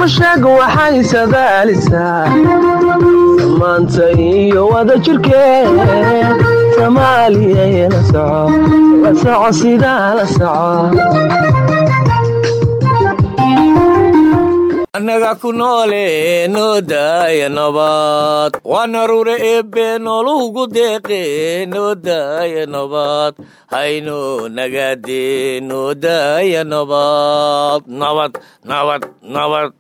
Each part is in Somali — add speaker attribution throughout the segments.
Speaker 1: mashaga waxay sadaalisaa samaanta iyo wada jirkeed soomaaliya la soco la soco sidaa la soco
Speaker 2: annaga ku noole noo daaya nabad waana rure eebbe noolugu deeqe noo daaya nabad hayno nagaade noo daaya nabad nabad nabad nabad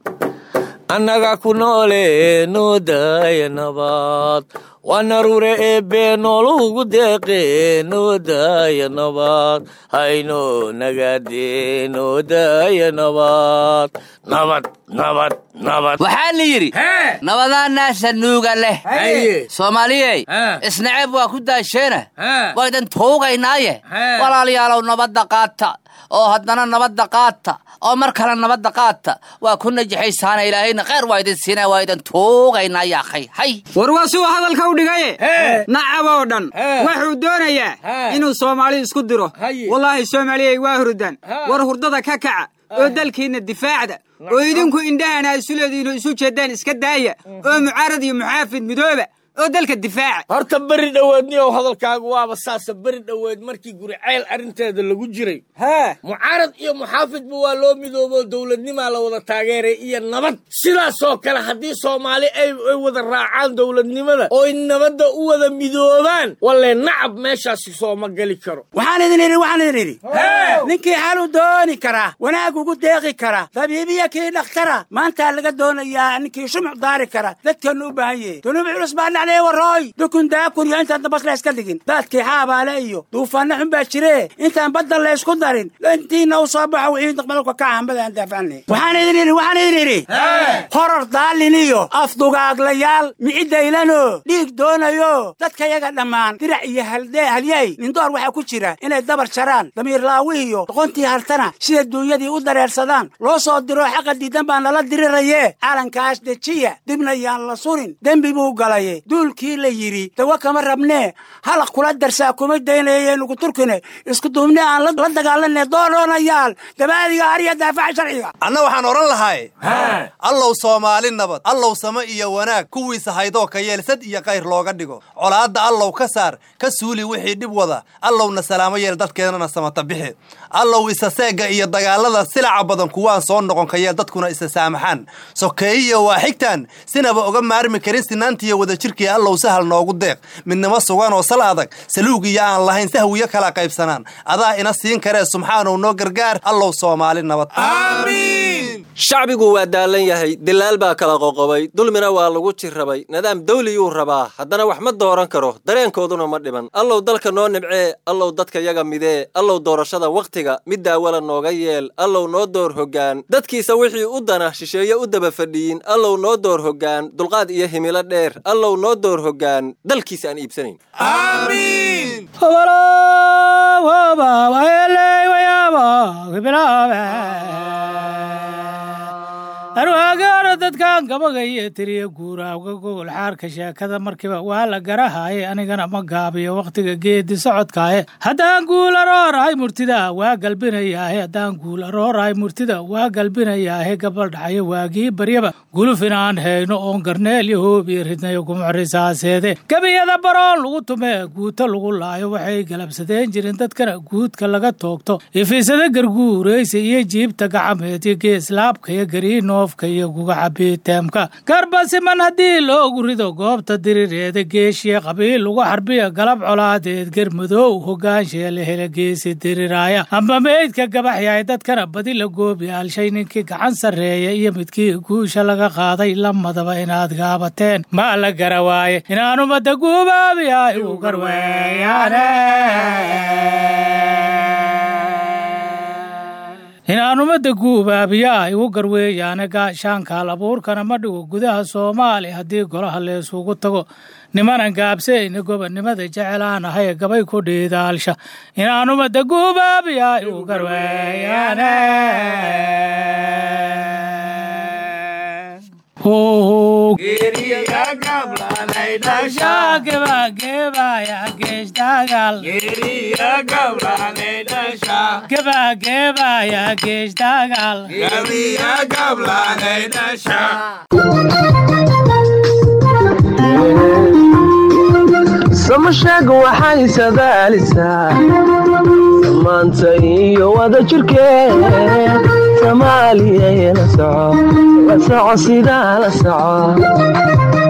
Speaker 2: annaga ku noole noo daaya nabad waana rure eebbe noolugu deeqe noo daaya nabad hayno nagaade noo daaya nabad nabad nabad nabad
Speaker 3: waxaa la yidhi nabadaanaasa nuuga leh soomaaliyey isnaceb waa ku daasheena waydan tuugaynaaye walaalayaalow nabadda qaata oo haddana nabadda qaata oo mar kale nabadda qaata waa ku najaxaysaana ilaahayna kheyr waa idin siinaa waa idin tuugaynaa yaa khay hay
Speaker 4: war waa suu hadalka u dhigaye nacab oo dhan wuxuu doonayaa inuu soomaali isku diro wallaahi soomaaliyey waa hurdan war hurdada ka kaca oo dalkiinna difaacda oo idinku indhahana isuleediinu isu jeeddaan iska daaya oo mucaarad iyo muxaafid midooba oo dalka difaaca
Speaker 2: horta beri dhoweedniyow hadalkaagu waaba saasa beri dhoweed markii guricayl arrinteeda lagu jiray mucaarad iyo muxaafidba waa loo midoobo dowladnimaa la wada taageeray iyo nabad sidaasoo kale haddii soomaali ay wada raacaan dowladnimada ooy nabadda u wada midoobaan walle nacab meeshaasi sooma geli karo
Speaker 5: waxaan idin idhi waxaan idin idhi ninkii xalu dooni karaa wanaag ugu deeqi kara dabiibiya kii dhakhtara maantaa laga doonayaa ninkii shumuc daari kara dadkeennu u baahan yahe dunuub culus baa dhacday warooy dukun daakun iyo intaan dabas la iska dhigin daadkii xaabaale iyo duufaanna xun baa jire intaan badda la isku darin intiina u soo baxo wixii daqmadalka ka hambada aan daafacnay waxaan idin idhi waxaan idin idhi horor daalin iyo afdugaaglayaal miciddaylano dhiig doonayo dadkayaga dhammaan dirac iyo haldee halyay nindoor waxaa ku jira inay dabar jaraan damiir laawi iyo doqontii hartana sida duunyadii u dareersadaan loo soo diro xaqa diidan baa nala diriraye calankaas dejiya dibna yaan la surin dembi buu galaye duulkii la yidhi dawa kama rabnee halaq kula darsaa kuma daynayeenugu turkine isku duubne aan la dagaalanee doodhoonayaal dabaadiga ariya daafaca sharciga
Speaker 6: anna waxaan odhan lahay allow soomaali nabad allow same iyo wanaag kuwiisa haydoo ka yeelsad iyo kayr looga dhigo colaadda allow ka saar ka suuli wixii dhib wada allowna salaamo yeel dadkeennana samata bixi allow isa seegga iyo dagaallada silaca badan kuwaan soo noqon ka yeel dadkuna isa saamaxaan sokeeyiyo waa xigtaan sinaba oga maarmi karin sinaantiiyo wadajirkii allow sahal noogu deeq midnimo sugan oo sal adag saluugiyo aan lahayn sahwiyo kala qaybsanaan adaa ina siin karee subxaanow noo gargaar allow soomaali nabad
Speaker 7: shacbigu waa daallan yahay dilaal baa kala qoqobay dulmina waa lagu jirrabay nidaam dawliyuu rabaa haddana wax ma dooran karo dareenkooduna ma dhiban allow dalka noo nibcee allow dadka yaga midee allow doorashada wakhtiga mid daawala nooga yeel allow noo door hoggaan dadkiisa wixii u dana shisheeye u daba fadhiyin allow noo door hoggaan dulqaad iyo himilo dheer allow noo door hoggaan dalkiisa aan iibsanayn
Speaker 8: arwaagaano dadkan gabagaiyo tiriya guuraawga gogol xaarka sheekada markiiba waa la garahaaye anigana ma gaabiyo wakhtiga geedi socodkaaye haddaan guul aroorahay murtida waa galbinayaahe haddaan guul aroorahay murtida waa galbinayaahe gabaldhacayo waagii baryaba guluf inaan hayno oon garneel iyo hoobiyo ridnayo gumucrisaaseede gebiyada baroon lagu tumee guuto lagu laayo waxay galabsadeen jirin dadkana guudka laga toogto ifiisada garguuraysa iyo jiibta gacameed iyo geeslaabka iyo gariino iyo gugacabiiteemka garbasiman haddii loogu rido goobta dirireeda geeshiya qabiil lagu xarbiya galab colaadeed garmadoow hogaanshiya la hela geesi diriraaya amba meydka gabaxyahay dadkana badi la goobiyaalshay ninkii gacan sarreeya iyo midkii guusha laga qaaday lamadaba inaad gaabateen ma la gara waaye inaanu madda guubaabiya igu garweeyaane inaan ummadda guubaabiyaa igu garweeyaane gaashaankaal abuurkana ma dhigo gudaha soomaaliya haddii golaha leesugu tago nimanan gaabsayna gobonnimada jecelaan ahay gabay ku dhiidaalsha inaan ummadda guubaabiyaa igu garweeyaane Ho, gebagebaya geeshdagal gebagebaya geeshdagal
Speaker 1: samasheeg waxay sadaalisaa samaanta iyo wada jirkeed soomaaliyayna soco la soco sidaa la soco